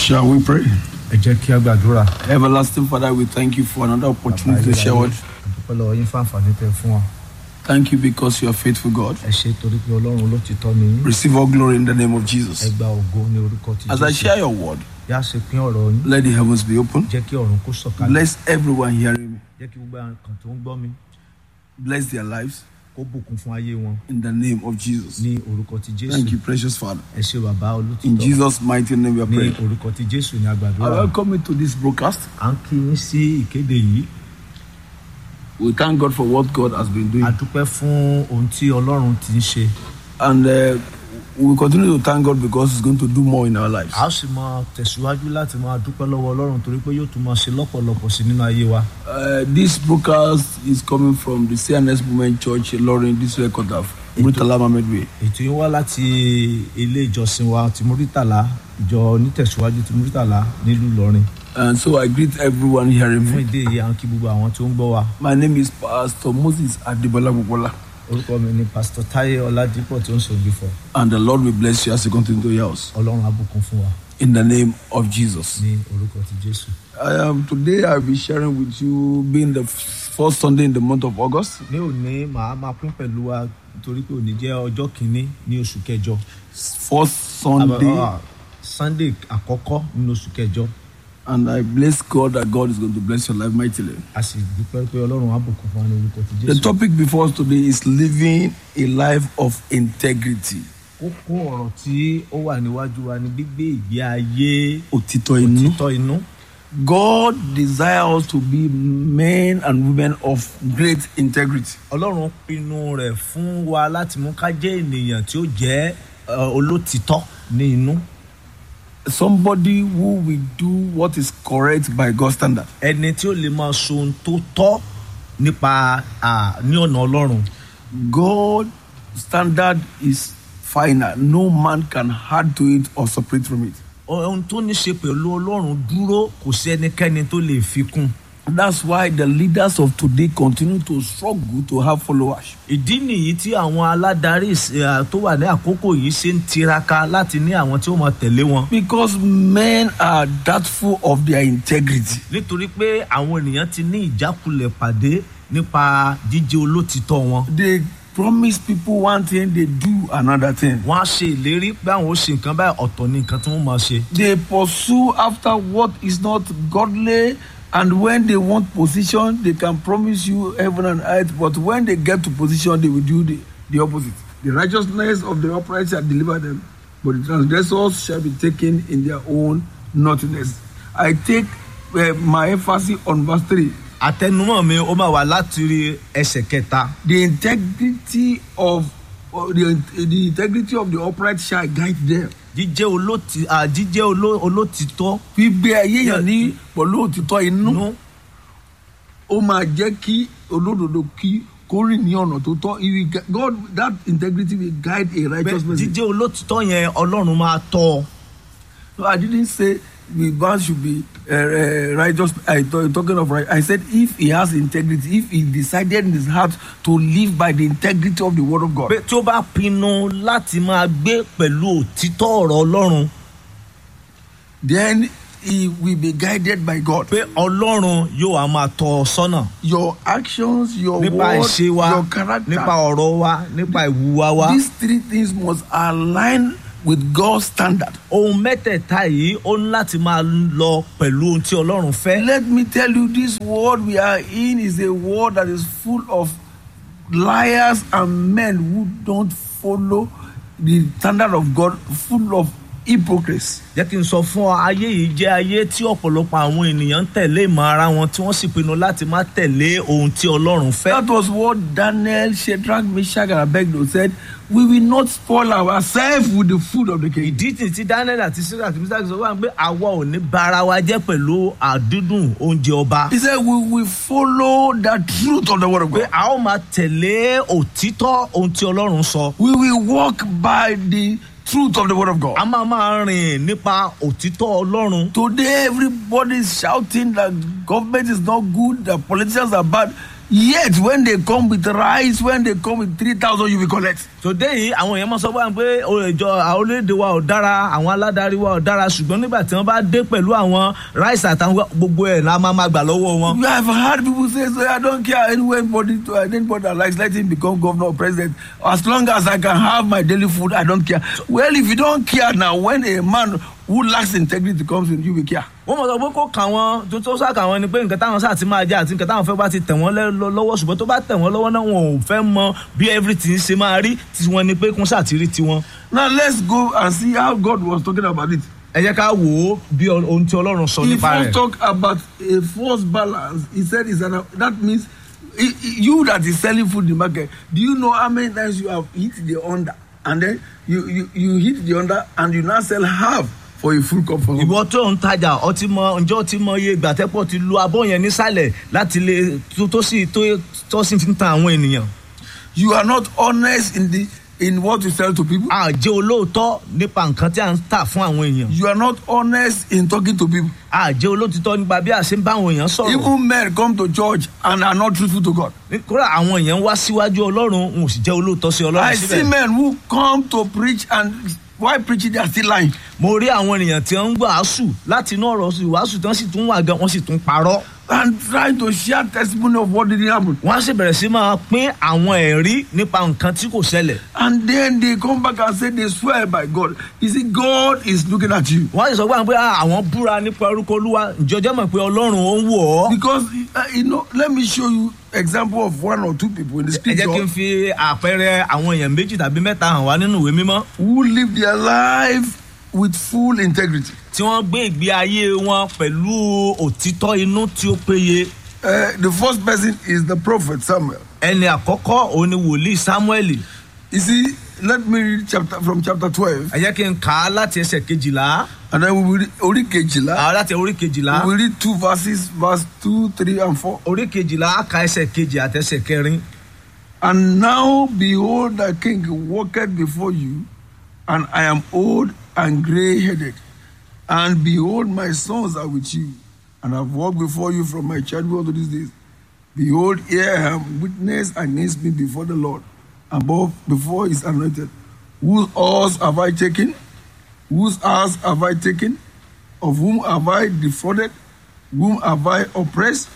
Shall we pray? ẹ jẹ́ kí a gbàdúrà. Everlasting Father, we thank you for another opportunity to share word. àdúpẹ́ lọ́wọ́ yín fún àǹfààní tẹ fún wa. Thank you because you are faithful God. ẹ ṣe torí pé ọlọ́run olótìtọ́ ni yín. Receive all glory in the name of ẹ Jesus. gba ògo ní orúkọ tí As I share your word, yá ṣe pín ọ̀rọ̀ yín. let the heavens be open. jẹ́ kí ọ̀run kó sọ̀kalẹ̀. Bless everyone hearing me. jẹ́ kí gbogbo àwọn kan tó ń gbọ́ mi Bless their lives kó bùkún fún ayé wọn in the name of Jesus. ní orúkọ ti jésù. Thank you, precious Father. ẹ ṣe bàbá In olótìtọ́. Jesus' mighty name we are ní praying. orúkọ ti jésù ní I agbàdúrà. welcome you to this broadcast. à ń kí yín sí ìkéde yìí. We thank God for what God has been a doing. dúpẹ́ fún ohun tí ọlọ́run ti ń ṣe. And uh, we continue to thank God because He's going to do more in our lives. a ó sì máa tẹ̀síwájú láti máa dúpẹ́ lọ́wọ́ ọlọ́run torí pé yóò tún máa ṣe lọ́pọ̀lọpọ̀ sí nínú ayé wa. Uh, this broadcast is coming from the CNS Movement Church, Lauren, this record of Murtala Mohammed Way. ètò yìí wá láti ilé ìjọsìn wa ti muritala ìjọ onítẹ̀síwájú ti muritala nílùú ìlọrin And so I greet everyone hearing fún me. ìdí èyí à ń kí gbogbo àwọn tó ń gbọ́ wa My name is Pastor Moses Adebola Bukola, orúkọ mi ni pastor taye ọládípọ̀ tó ń ṣògbè fọ and the Lord will bless you as you continue to your house. ọlọ́run abùkún fún wa In the name of Jesus. ní orúkọ ti jésù. I am today I'll be sharing with you being the first Sunday in the month of August. ní òní màá máa pín pẹ̀lú wa torí pé òní jẹ́ ọjọ́ kìíní ní oṣù kẹjọ First Sunday, Ah, sunday àkọ́kọ́ nínú oṣù kẹjọ and I bless God that God is going to bless your life mightily. a sì dúpẹ́ pé ọlọ́run abùkún fún wa ní orúkọ ti The jésù. topic before us today is living a life of integrity. kókó ọ̀rọ̀ tí ó wà níwájú wa ni gbígbé ìgbé ayé Òtítọ́ inú. òtítọ́ inú. God desires us to be men and women of great integrity. ọlọ́run pinnu rẹ̀ fún wa láti mú ká jẹ́ ènìyàn tí ó jẹ́ eh, olótìtọ́ ní inú. Somebody who will do what is correct by God's standard. ẹni tí ó lè máa so ohun tó tọ́ nípa ah, ní ọ̀nà ọlọ́run. God standard is final. No man can add to it or separate from it. ohun tó ní ṣe pẹ̀lú ọlọ́run dúró kò sí ẹnikẹ́ni tó lè fi kún. That's why the leaders of today continue to struggle to have followers. ìdí nìyí tí àwọn aládarí eh, tó wà ní àkókò yìí ṣe ń tiraka láti ní àwọn tí ó máa tẹ̀lé wọn. Because men are doubtful of their integrity. nítorí pé àwọn ènìyàn ti ní ìjákulẹ̀ pàdé nípa jíjẹ́ olótìtọ́ wọn. They promise people one thing, they do another thing. wọ́n á ṣe ìlérí pé àwọn ó ṣe nǹkan báyìí ọ̀tọ̀ ní nǹkan tí wọ́n máa ṣe. They pursue after what is not godly, and when they want position, they can promise you heaven and earth, but when they get to position, they will do the, the opposite. The righteousness of the upright shall deliver them, but the transgressors shall be taken in their own naughtiness. I take uh, my emphasis on verse 3. àtẹnumọ́ mi ó máa wà láti rí ẹsẹ̀ kẹta. The integrity of or the, the integrity of the upright shall guide them. jíjẹ́ olóti à jíjẹ́ oló- olótìtọ́ gbígbé ayé yàn ní pẹ̀lú òtítọ́ inú nú ó máa jẹ́ kí olódodo kí kó rìn ní ọ̀nà tó tọ́ He will gu- God that integrity will guide a pé righteous person. jíjẹ́ olótìtọ́ yẹn ọlọ́run máa tọ́ ọ. No, I didn't say the man should be uh, uh, righteous. I thought talking of right. I said if he has integrity, if he decided in his heart to live by the integrity of the word of God, pé tí ó bá pinnu láti máa gbé pẹ̀lú òtítọ́ ọ̀rọ̀ ọlọ́run then he will be guided by God. pé ọlọ́run yóò wá máa tọ́ ọ sọ́nà. Your actions, your nípa word, ìṣe wa your character. nípa ọ̀rọ̀ wa nípa ìwúwa wa. These three things must align with God's standard. ohun mẹ́tẹ̀ẹ̀ta yìí ó ní láti máa lọ pẹ̀lú ohun tí ọlọ́run fẹ́. Let me tell you, this world we are in is a world that is full of liars and men who don't follow the standard of God, full of hypocrites. jẹ́ kí n sọ fún ọ ayé yìí jẹ́ ayé tí ọ̀pọ̀lọpọ̀ àwọn ènìyàn ń tẹ̀lé ìmọ̀ ara wọn tí wọ́n sì pinnu láti má tẹ̀lé ohun tí ọlọ́run fẹ́. That was what Daniel, Shadrach, Meshach, and Abednego said. We will not spoil ourselves with the food of the king. ìdí tí tí daniel àti sarah àti mr sọ wà pé àwa ò ní bara wa jẹ́ pẹ̀lú àdúdùn oúnjẹ ọba. He said, We will follow the truth of the word of pé God. a ó máa tẹ̀lé òtítọ́ ohun tí ọlọ́run sọ. We will walk by the truth of the word of God. a máa máa rìn nípa òtítọ́ ọlọ́run. Today, everybody is shouting that government is not good, that politicians are bad. Yet when they come with rice, when they come with 3,000, you will collect. tòde yìí àwọn èèyàn máa sọ fún wa pé ìjọ àwọn orílẹ̀-èdè wa ò dára àwọn aládarí wa ò dára ṣùgbọ́n nígbà tí wọ́n bá dé pẹ̀lú àwọn ráìsì àtàwọn gbogbo ẹ̀ la máa máa gbà lọ́wọ́ wọn. You have heard people say, so I don't care anybody, to, anybody that likes, let him become governor or president. As long as I can have my daily food, I don't care. Well, if you don't care now, when a man who lacks integrity comes in, you will care. wọ́n mọ̀ sọ pé kó kà wọ́n tó tó sá kà wọ́n ni pé nǹkan táwọn sáà ti máa jẹ àti nǹkan táwọn fẹ́ bá ti tẹ̀ wọ́n lẹ́- lọ- lọ́wọ́ ṣùgbọ́n tó bá tẹ̀ wọ́n lọ́wọ́ náà wọn ò fẹ́ mọ bí everything ṣe máa rí tiwọn ni pé kún sáà ti rí tiwọn. Now let's go and see how God was talking about it. ẹ jẹ́ ká wò ó bí ọ- ohun tí ọlọ́run sọ He nípa first rẹ̀. talk about a false balance. He said it's an, that means i- i- you that is selling food in the market. Do you know how many times you have hit the under and then you you, you hit the under and you now sell half for a full cup for him? ìwọ tó ń tajà ọtí mọ ǹjọ́ ti mọ iye ìgbà tẹ́pọ̀ ti lu abọ́ yẹn nísàlẹ̀ láti lè tó tó sì tó tó sì fi ń tan àwọn ènìyàn. You are not honest in the in what you sell to people. a jẹ́ olóòótọ́ nípa nǹkan tí a ń tà fún àwọn èèyàn. You are not honest in talking to people. a jẹ́ olóòtítọ́ nípa bí a ṣe ń bá àwọn èèyàn sọ̀rọ̀. Even men come to church and are not truthful to God. kódà àwọn èèyàn wá síwájú ọlọ́run n ò sì jẹ́ olóòótọ́ sí I ọlọ́run see síbẹ̀. men who come to preach and while preaching they are still lying. mo rí àwọn ènìyàn tí wọ́n ń wàásù láti inú ọ̀rọ̀ sí wàásù tí wọ́n sì tún wà gan wọ́n sì tún parọ́. and trying to share testimony of what didn't happen. wọ́n á sì bẹ̀rẹ̀ sí máa pín àwọn ẹ̀rí nípa nǹkan tí kò ṣẹlẹ̀. And then they come back and say they swear by God. You see, God is looking at you. wọ́n á sì sọ fún àwọn pé "Ah, àwọn búra nípa orúkọ olúwa ìjọjọ́ mọ̀ pé ọlọ́run ó ń wò ọ́. Because, uh, you know, let me show you example of one or two people in the ẹ jẹ́ kí n scripture fi àpẹẹrẹ àwọn èèyàn méjì tàbí mẹ́ta hàn wá nínú ìwé mímọ́ who live their life with full integrity. tí wọ́n gbé ìgbé ayé wọn pẹ̀lú òtítọ́ inú tí ó péye. Uh, the first person is the prophet Samuel. ẹni àkọ́kọ́ òun ni wòlíì samuel You see, let me read chapter from chapter 12, ẹ jẹ́ kí n kà á láti ẹsẹ̀ kejìlá and then we will read Ori Kejila. àwọn láti orí kejìlá We will read two verses, verse 2, 3, and 4. orí kejìlá á ka ẹsẹ̀ kejì àti ẹsẹ̀ kẹrin. And now behold, the king walketh before you, and I am old and grey headed. And behold, my sons are with you, and have walked before you from my childhood to these days. Behold, here I am, witness against me before the Lord, above before his anointed. Whose horse have I taken? Whose house have I taken? Of whom have I defrauded? Whom have I oppressed?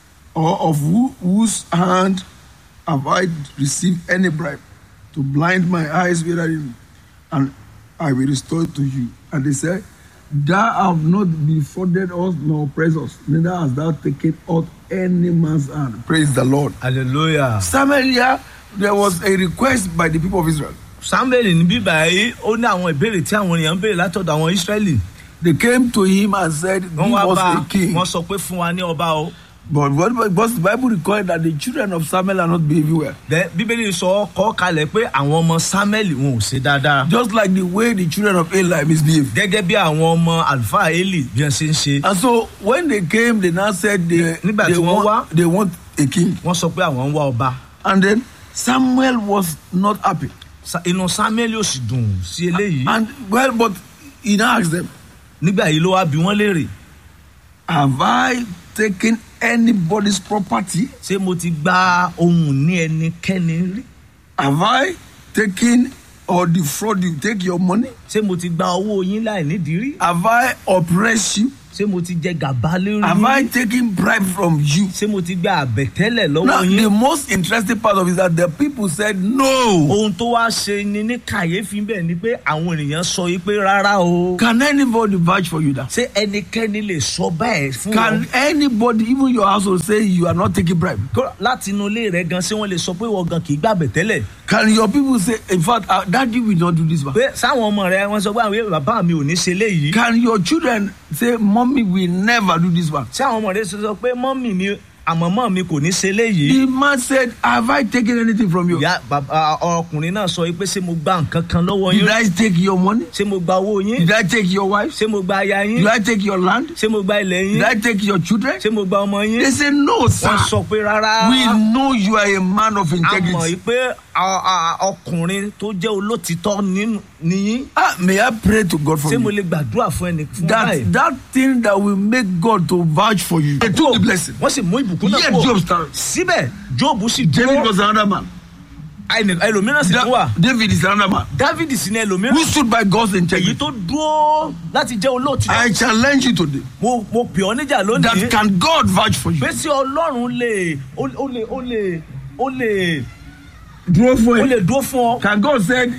Or of who, whose hand have I received any bribe to blind my eyes wherein, and I will restore it to you. And they said, Thou have not defrauded us nor oppressed us, neither hast thou taken out any man's hand. Praise the Lord. hallelujah. Samaria, there was a request by the people of Israel. samuel ní bíbá yìí ó ní àwọn ìbéèrè tí àwọn èèyàn ń béèrè látọ̀dọ̀ àwọn israẹli. They came to him and said, Give wọ́n wá us bá a king. wọ́n sọ pé fún wa ní ọba o. But what because the Bible required that the children of Samuel are not behaving well. Bẹ́ẹ̀ bíbélì sọ kọ́ kalẹ̀ pé àwọn ọmọ samuel wọn ò ṣe dáadáa. Just like the way the children of Eli misbehaved. gẹ́gẹ́ bí àwọn ọmọ àlùfáà eli bí wọ́n ṣe ń ṣe. And so when they came, they now said they, Nígbà they, tí wọ́n want, wá. they want a king. wọ́n sọ pé àwọn ń wá ọba. And then Samuel was not happy. Sa- inú samuel ò sì dùn sí eléyìí. And well, but he now asked them, nígbà yìí ló wá bí wọ́n léèrè. Have I taken anybody's property? ṣé mo ti gba ohun ní ẹnikẹ́ni rí. Have I taken or defraud you? Take your money? ṣé mo ti gba owó yín láì nídìí rí. Have I oppressed you? ṣé mo ti jẹ gàba lórí Have I yín. taken bribe from you? ṣé mo ti gba àbẹ̀tẹ́lẹ̀ lọ́wọ́ Now, the yín. most interesting part of it is that the people said no. ohun tó wá ṣe ni ní kàyéfì bẹ́ẹ̀ ni pé àwọn ènìyàn sọ yìí pé rárá o. Can anybody vouch for you that? ṣé ẹnikẹ́ni lè sọ bẹ́ẹ̀ fún Can wọn. anybody, even your household, say you are not taking bribe? Kó- láti inú ilé rẹ gan ṣé wọ́n lè sọ pé wọ́n gan kì í gbà bẹ̀tẹ́lẹ̀. Can your people say, in fact, uh, daddy will not do this one? pé sáwọn ọmọ rẹ wọ́n sọ pé àwọn bàbá mi ò ní ṣe léyìí. Can your children say, mommy will never do this one? ṣé àwọn ọmọ rẹ sọ pé mọ́mì mi àmọ́mọ́ mi kò ní ṣe léyìí. The man said, have I taken anything from you? ìyá bàbá ọkùnrin náà sọ pé ṣé mo gba nǹkan kan lọ́wọ́ Did yín I take your money? ṣé mo gba owó yín Did I take your wife? ṣé mo gba aya yín Did I take your land? ṣé mo gba ilẹ̀ yín Did I take your children? ṣé mo gba ọmọ yín They say, no, sir. wọ́n sọ pé rárá We know you are a man of a mọ̀ integrity. yìí pé a- a- ọkùnrin tó jẹ́ olótìtọ́ nínú nìyí Ah, may I pray to God for ṣé mo you? lè gbàdúrà fún ẹnì fún That báyìí. that thing that will make God to vouch for you. They took the blessing. wọ́n sì mú ìbùkún náà Yet kúrò. Job stand. síbẹ̀ jóòbù sì David dúró was another man. ẹnì- ẹlòmíràn sì Da- tún wà David is another man dávidi sì ní ẹlòmíràn who stood by God's èyí integrity. tó dúró láti jẹ́ olóòtú I challenge you today mo mo pè ọ́ níjà lónìí that can God vouch for you? pé sí ọlọ́run lè ó ó lè ó lè ó lè Draw for ó you. lè dúró fún ọ. Can God said,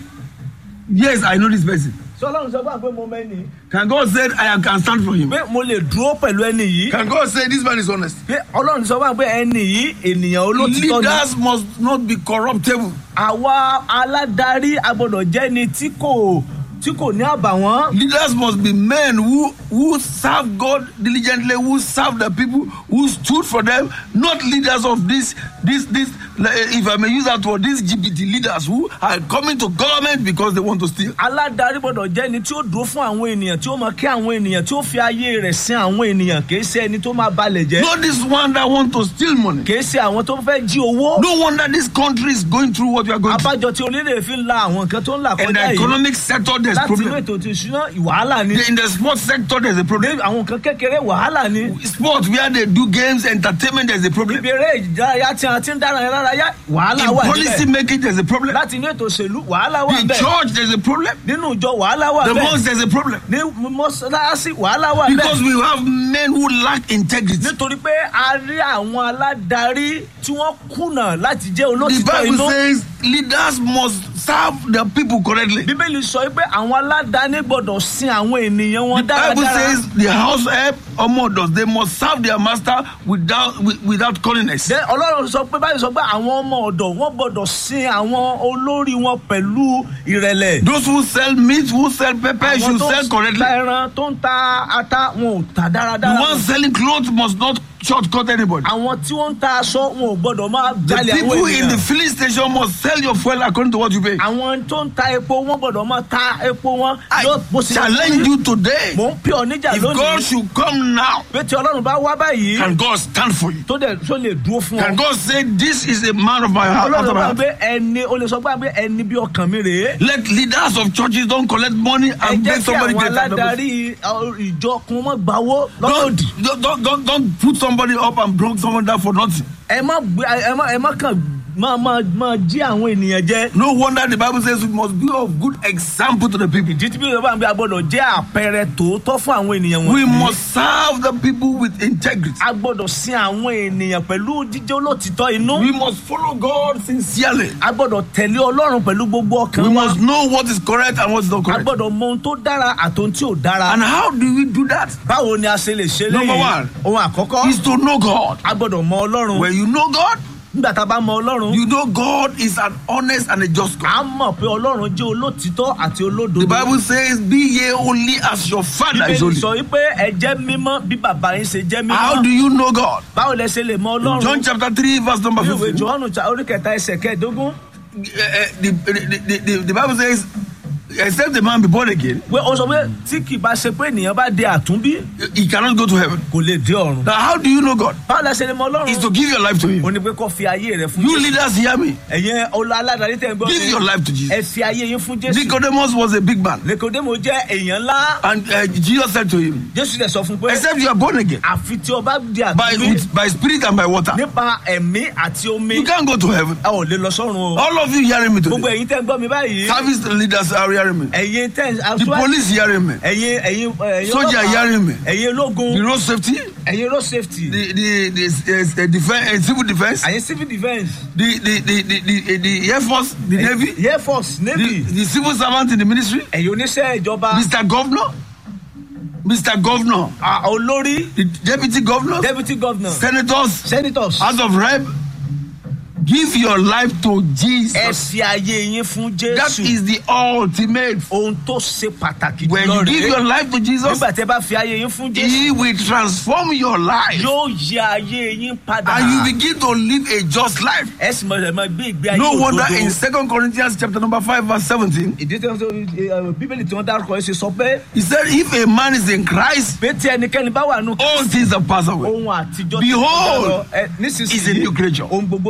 yes, I know this person. sọ ọlọ́run sọ fún wa pé mo mẹ́ni Can God said, I can stand for him. pé mo lè dúró pẹ̀lú ẹni yìí Can God say this man is honest? pé ọlọ́run sọ fún wa pé ẹni yìí ènìyàn olóòtítọ́ ni Leaders must not be corruptible. àwa aládarí agbọ́dọ̀ jẹ́ ni tí kò tí kò ní àbàwọ́n Leaders must be men who who serve God diligently, who serve the people, who stood for them. Not leaders of this this this. like, If I may use that word, these GPT leaders who are coming to government because they want to steal. aládarí gbọ́dọ̀ jẹ́ ni tí ó dúró fún àwọn ènìyàn tí ó mọ kí àwọn ènìyàn tí ó fi ayé rẹ̀ sin àwọn ènìyàn kì í ṣe ẹni tó máa balẹ̀ jẹ́ Not this one that want to steal money. kì í ṣe àwọn tó fẹ́ jí owó No wonder this country is going through what we are going through. abájọ tí orílẹ̀ fi ń la àwọn nǹkan tó ń là In kọjá the yìí economic sector, there's láti inú problem. ètò ti ìṣúná wàhálà ni In the sports sector, there's a ní problem. àwọn nǹkan kékeré wàhálà ni Sports where they do games, entertainment, there's a problem. ibi eré ìdárayá tí a ti ń dára yẹn lára yá wàhálà In wà policy níbẹ̀ making, there's a problem. láti inú ètò òṣèlú wàhálà wà In níbẹ̀ church, there's a problem. nínú ìjọ wàhálà wà The níbẹ̀ mosque, there's a problem. ní mọ́sálásí wàhálà wà Because níbẹ̀ we have men who lack integrity. nítorí pé a rí àwọn aládarí tí wọ́n kùnà láti jẹ́ The olótìtọ́ Bible inú says leaders must serve the people correctly. bíbélì sọ pé àwọn aládàáni gbọ́dọ̀ sin àwọn ènìyàn wọn The Bible dáradára says the house help or mothers they must serve their master without wi- without callingness. Then ọlọ́run sọ pé báyìí sọ pé àwọn ọmọ ọ̀dọ̀ wọn gbọ́dọ̀ sin àwọn olórí wọn pẹ̀lú ìrẹ̀lẹ̀. Those who sell meat, who sell pepper, àwọn should tó sell ń correctly. ta ẹran tó ń ta ata wọn ò ta The dáradára. ones selling clothes must not shortcut anybody. àwọn tí wọ́n ń ta aṣọ wọn ò gbọ́dọ̀ máa The jalè àwọn people in the ènìyàn. filling station must sell your fuel according to what you pay. àwọn tó ń ta epo wọn gbọ́dọ̀ máa ta epo wọn. I yóò- bó ṣe yẹ kó challenge rí. you today. mò ń pè ọ́ níjà If God lónìí. should come now, pé tí ọlọ́run bá wá báyìí can God stand for you? tó dẹ̀ tó lè dúró fún Can ọ. God say, This is a man of my heart? ọlọ́run after my bá heart? gbé ẹni o lè sọ pé ẹni bí ọkàn mi rèé. Let leaders of churches don't collect money ẹ and jẹ́ make kí somebody àwọn great. and noble. aládarí ọ, ìjọ kun mọ́ gbawó Don't, lọ́dọ̀dì. don't, don't, don't, don't put somebody up and bring someone down for nothing. ẹ má gbé ẹ má ẹ má kàn máa máa máa jí àwọn ènìyàn jẹ. No wonder the Bible says we must be of good example to the people. ìdí tí bí yorùbá ń bí agbọ́dọ̀ jẹ́ àpẹẹrẹ tòótọ́ fún àwọn ènìyàn We wọn. must serve the people with integrity. a gbọ́dọ̀ sin àwọn ènìyàn pẹ̀lú jíjẹ́ olótìtọ́ inú. We must follow God sincerely. a gbọ́dọ̀ tẹ̀lé ọlọ́run pẹ̀lú gbogbo ọkàn We wa. must know what is correct and what is not a correct. gbọ́dọ̀ mọ ohun tó dára àtòhun tí ò dára. And how do we do that? báwo ni a ṣe lè ṣe Number léyìí? one. ohun àkọ́kọ́ Is to know God. a gbọ́dọ̀ mọ ọlọ́run. When you know God, nígbà tá a bá mọ ọlọ́run. you know God is an honest and a just God. a mọ̀ pé ọlọ́run jẹ́ olótìtọ́ àti olódodo. The Bible says, Be ye holy as your Father is bíbélì holy. sọ wípé ẹ jẹ́ mímọ́ bí bàbá yín ṣe jẹ́ How do mímọ́. you know God? báwo lẹ ṣe lè mọ John ọlọ́run. chapter 3, verse number ní ìwé 15. johannu cha- orí kẹta ẹsẹ̀ kẹẹ̀dógún. Eh, eh, the, the, the, the, the Bible says, Except the man be born again, pé ó sọ pé tí kì bá ṣe pé ènìyàn bá di àtúnbí he cannot go to heaven. kò lè dé ọ̀run. Now, how do you know God? báwo lẹ ṣe lè mọ Is ọlọ́run. to give your life to Him. ó ní pé kó fi ayé rẹ fún You jésù. leaders hear me. ẹ̀yin ọlọ́ aládàáni tẹ̀ ń gbọ́ Give your mi. life to Jesus. ẹ fi ayé yín fún jésù. Nicodemus was a big man. nikodemo jẹ́ èèyàn ńlá. And uh, Jesus said to him, jésù dẹ̀ sọ fún pé Except you are born again àfi tí o bá di by, àtúnbí with, by spirit and by water, nípa ẹ̀mí àti omi you can't go to heaven. ẹ ò lè lọ sọ́run o. All of you hearing me gbogbo today. ẹ̀yin tẹ́ ń gbọ́ mi báyìí. Service leaders are hearing me. ẹ̀yin tẹ́ The aṣọ police hearing me. ẹ̀yin ẹ̀yin ẹ̀yin Soldier ọlọ́pàá, hearing me. ẹ̀yin ológun The road safety, ẹ̀yin road safety the the the, uh, the defense, uh, civil defense, ẹ̀yin civil defence the the the the, the, the air force, the navy, air force the, navy the civil servant in the ministry, ẹ̀yin oníṣẹ́ ìjọba Mr. Governor, Mr. Governor, ah, olórí the deputy governor, deputy governor senators, senators House of Rep. Give your life to ẹ Jesus. fi ayé yín fún That jésù is the ultimate. ohun tó ṣe pàtàkì When jùlọ you give your rèé life to Jesus, nígbà tí ẹ bá fi ayé yín fún jésù He will transform your life yóò yí ayé yín padà and you begin to live a just life. ẹ sì mọ̀ ẹ̀ máa gbé ìgbé ayé No wonder in òdodo. Second Corinthians chapter number 5 verse 17, ìdí tí wọ́n sọ ẹ, bíbélì tí wọ́n dárúkọ ẹ ṣe sọ pé he said, if a man is in Christ, pé tí ẹnikẹ́ni bá wà nù all things are passed away. ohun àtijọ́ ti Behold, kọjá lọ. Ẹ, He's a nísinsìnyí new creature. ohun gbogbo di ọ̀tun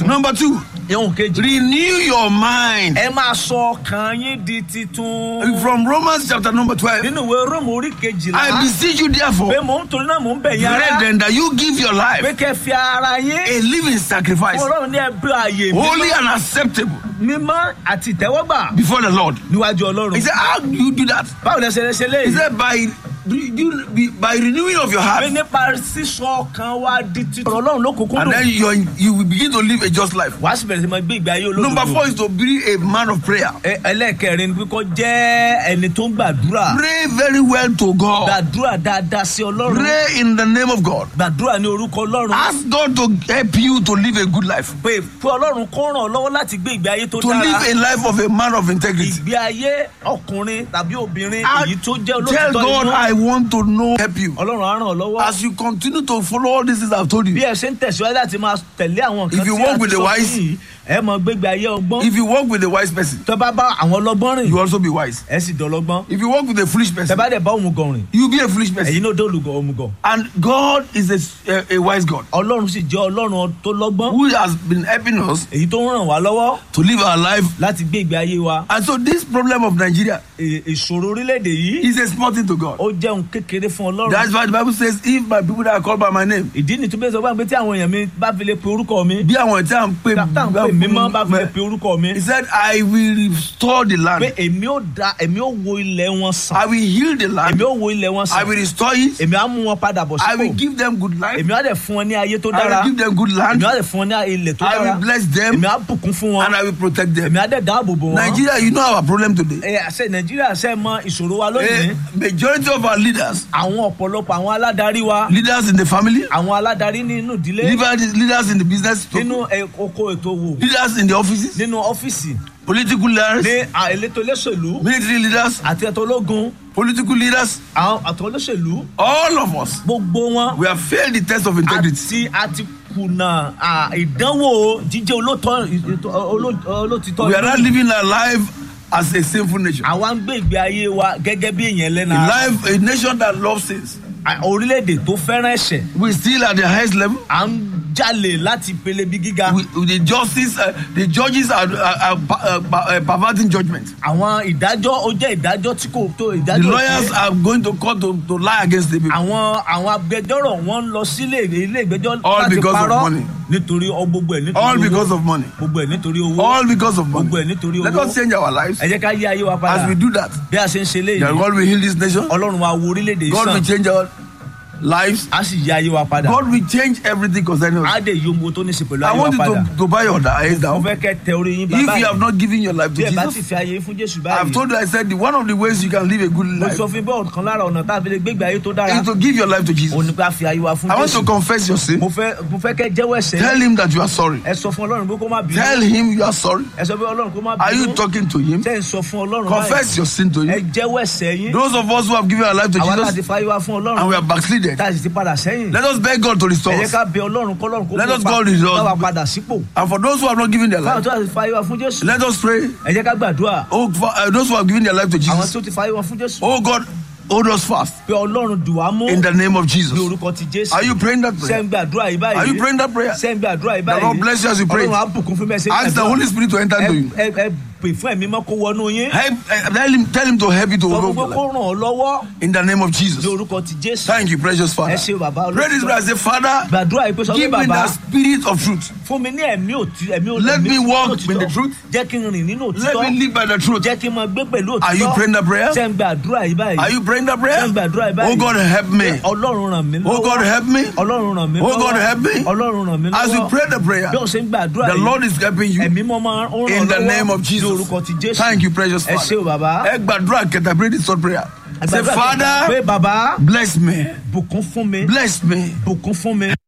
titun. Number two, ihun kejì. renew your mind. ẹ máa sọ ọkàn yín di titun. From Romans chapter number 12, nínú ìwé róòmù orí I kejìlá. beseech you pé therefore, mò ń torí náà mò ń bẹ̀ yín ara. brethren, that you give your pé life kẹ́ fi ara yín. a living sacrifice, ọlọ́run ní ẹbí ààyè holy mímọ́ and acceptable mímọ́ àti ìtẹ́wọ́gbà before the Lord. níwájú ọlọ́run. He said, How do you do that? báwo lẹ ṣe lè ṣe He léyìí. said, By, you- by renewing of your pé heart, nípa sísọ ọkàn wa di titun. ọ̀rọ̀ ọlọ́run ló kúkú and then dùn. you you will begin to live a just life. wàá sì bẹ̀rẹ̀ sí máa gbé ìgbé ayé olódodo. Number four is to be a man of prayer. Ẹ- ẹlẹ́ẹ̀kẹrin ni kó jẹ́ ẹni tó ń gbàdúrà. Pray very well to God. gbàdúrà dáadáa sí ọlọ́run. Pray in the name of God. gbàdúrà ní orúkọ ọlọ́run. Ask God to help you to live a good life, pé pé ọlọ́run kó ràn ọ́ lọ́wọ́ láti gbé ìgbé ayé tó to dára. live a life of a man of integrity. ìgbé ayé ọkùnrin tàbí obìnrin I èyí tó jẹ́ Tell olóòtítọ́ God, inú. I want to know, help you. ọlọ́run á ràn ọ́ lọ́wọ́. As you continue to follow all these things I've told bí you, ẹ ṣe ń tẹ̀síwájú láti máa tẹ̀lé àwọn nǹkan If you tí walk a with ti the sọ wise- fún yìí ẹ mọ gbégbé ayé ọgbọ́n. if you walk with a wise person, tọ́ bá bá àwọn ọlọ́gbọ́n rìn you also be wise. ẹ sì dọ̀lọ́gbọ́n. If you walk with a foolish tẹ́ person, bá dẹ̀ bá òmùgọ̀ rìn you be a foolish person. ẹ̀yin náà dé olùgọ̀ òmùgọ̀. And God is a, a, a wise God ọlọ́run sì jẹ́ ọlọ́run tó lọ́gbọ́n who has been helping us èyí tó ń ràn wá lọ́wọ́ to live our life. láti gbé ìgbé ayé wa. And so this problem of Nigeria È- ìṣòro orílẹ̀-èdè yìí is a small thing to God. ó jẹ́ ohun kékeré fún ọlọ́run. That's why the Bible says, if my people that are called by my name, ìdí ni tó bẹ́ẹ̀ sọ fún mi pé tí àwọn èèyàn mi bá fi lè pe orúkọ mi bí àwọn tí a ń pè tá à ń pè mí mọ́ bá fi lè pe orúkọ mi He said, I will restore the pé land. èmi ó da èmi ó wo ilẹ̀ wọn sàn I will heal the èmi land. ó wo ilẹ̀ wọn I sàn will restore it. èmi á mú wọn padà bọ̀ I will sípò give them good life. èmi á dẹ̀ fún wọn ní ayé tó I dára will give them good èmi land. á dẹ̀ fún wọn ní ilẹ̀ tó I dára will bless them èmi á bùkún fún wọn and I will protect them. èmi á dẹ̀ dáàbò bò wọn. Nigeria, you know our problem today. ẹ àṣẹ nàìjíríà ṣe mọ ìṣòro wa lónìí A majority of our leaders, àwọn ọ̀pọ̀lọpọ̀ àwọn aládarí wa leaders in the family, àwọn aládarí nínú ìdílé leaders leaders in the business, nínú ẹ- oko ètò òwò leaders in the offices, nínú ọ́fíìsì political leaders, ní à- elétò olóṣèlú military leaders, àti ẹ̀tọ́ ológun political leaders, àwọn àtọ́ olóṣèlú all of us, gbogbo wọn we have failed the test of integrity. àti àti kùnà à, ìdánwò jíjẹ́ olótọ́ ìtọ́- oló- olótìtọ́ We are not inú. living our life as a sinful nation. àwa ń gbé ìgbé ayé wa gẹ́gẹ́ bí èèyàn A lẹ́nà life, a nation that loves sins. À, orílẹ̀-èdè tó fẹ́ràn ẹ̀ṣẹ̀ We still at the highest level. à ń jalè láti pele bí gíga We, the justice, uh, the judges are, are, are uh, uh, perverting judgment. àwọn ìdájọ́ ó jẹ́ ìdájọ́ tí kò tó The ìdájọ́ lawyers òfin. are going to court to, to lie against the people. àwọn àwọn agbẹjọ́rò wọn ń lọ sílé ilé ìgbẹ́jọ́ All láti because of parọ́ money. nítorí ọ- gbogbo ẹ̀ nítorí All owó because of money. gbogbo ẹ̀ nítorí owó All because of gbogbo ẹ̀ money. nítorí Let owó us change our lives. ẹ jẹ́ ká yí ayé wa padà As we do that, bí a ṣe ń ṣe then léyìí God will heal this nation. ọlọ́run wa wo orílẹ̀-èdè yìí God will sàn change our lives. á sì yí ayé wa padà God will change everything concerning á us. dẹ̀ yí ohun tó ní í ṣe pẹ̀lú I ayé wa want you padà to, to buy your eyes mo down. fẹ́ kẹ́ tẹ orí yín If bàbá you have yìí not given your life to bí ẹ bá ti Jesus, fi ayé fún jésù I have báyìí told you, I said, the, one of the ways you can live a good mo life sọ fún bọ́ọ̀ kan lára ọ̀nà tá a fi lè gbégbé ayé tó dára is to give your life to òun Jesus. ni pé a fi ayé wa fún I want jésù to confess your sin. mo fẹ́ mo fẹ́ kẹ́ jẹ́wọ́ ẹ̀ṣẹ̀ Tell yín. him that you are sorry. ẹ sọ fún ọlọ́run pé kó má bínú Tell him you are sorry. ẹ sọ pé ọlọ́run kó má Are you bínú talking to him? tẹ́ ẹ sọ fún ọlọ́run Confess your sin to ẹ him. jẹ́wọ́ ẹ̀ṣẹ̀ yín Those of us who have given our life to àwa láti Jesus fa ayé wa fún and we ọlọ́run are backslided, tá a sì ti padà sẹ́yìn let us beg God to ẹ restore jẹ́ us. ká bẹ ọlọ́run kọ́lọ́run kó Let kó us pa- go with bá wa us. padà sípò And for those who have not given their báwọn life, tó ti fa ayé wa fún jésù let us pray. ẹ jẹ́ ká gbàdúrà Oh, for, uh, those who have given their life to àwọn Jesus, tó ti fa ayé wa fún jésù oh God, hold us fast pé ọlọ́run dùn wá mú in the name of ní Jesus. orúkọ ti jésù Are you praying that ṣé prayer? ń gbàdúrà yìí báyìí Are you praying that prayer? ṣé ń gbàdúrà yìí The Lord báyìí bless you as you pray. ọlọ́run á bùkún fún bẹ́ẹ̀ ṣe ń Ask the gbàdúrà. Holy Spirit to enter ẹ into you. ẹ ẹ pè fún ẹ̀mí mọ́ kó wọnú yín Help, uh, tell him, tell him to help you to sọ fún overcome pé your kó life. ràn ọ́ lọ́wọ́ In the name of ní Jesus. orúkọ ti jésù Thank you, precious ẹ Father. ṣe bàbá Pray this prayer. Say, Father, gbàdúrà yìí pé sọ pé give me bàbá the spirit of truth. fún mi ní ẹ̀mí òtí ẹ̀mí òtí Let ẹ̀mí me walk òtítọ́. in the truth. jẹ́ kí n rìn nínú Let òtítọ́ me live by the truth. jẹ́ kí n máa gbé pẹ̀lú òtítọ́ Are you praying that prayer? ṣé ń gbàdúrà yìí báyìí Are you praying that prayer? ṣé ń gbàdúrà yìí báyìí Oh God, help me. ọlọ́run ràn mí lọ́wọ́ Oh God, help me. ọlọ́run ràn mí Oh lọ́wọ́ God, help me. ọlọ́run ràn mí lọ́wọ́ As you pray the prayer, bí o ṣe ń gbàdúrà the yìí Lord is helping you. ẹ̀mí mọ́ máa ń ràn In the lọ́wọ́ name of ní Jesus. orúkọ ti jésù Thank you, precious ẹ ṣé o Father. bàbá Ẹ gbàdúrà kẹta, pray this short prayer. Ẹ Say, gbàdúrà pé Father, bàbá bless me. bùkún fún mi Bless me. bùkún fún mi